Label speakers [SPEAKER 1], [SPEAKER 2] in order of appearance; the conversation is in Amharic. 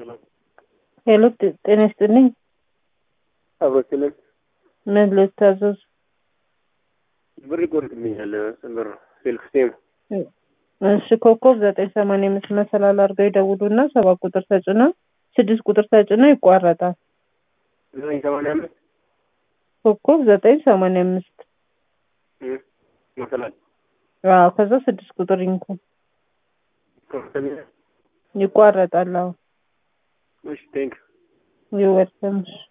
[SPEAKER 1] ሄሎ ጤ- ጤና ይስጥልኝ።
[SPEAKER 2] አብሮችልን
[SPEAKER 1] ምን ልታዘዝ?
[SPEAKER 2] ብር ይቆርጥልኛል። ብር ስልክ ሲም
[SPEAKER 1] እሺ ኮከብ ዘጠኝ ሰማንያ አምስት መሰላል አድርገው ይደውሉና ሰባት ቁጥር ተጭነው ስድስት ቁጥር ተጭነው ይቋረጣል።
[SPEAKER 2] ዘጠኝ ሰማንያ አምስት
[SPEAKER 1] ኮከብ ዘጠኝ ሰማንያ አምስት
[SPEAKER 2] መሰላል
[SPEAKER 1] አዎ ከዛ ስድስት ቁጥር ይንኩ
[SPEAKER 2] ይቆርጥልኛል።
[SPEAKER 1] ይቋረጣል። አዎ
[SPEAKER 2] እሺ ቴንክ
[SPEAKER 1] ይወርሰምሽ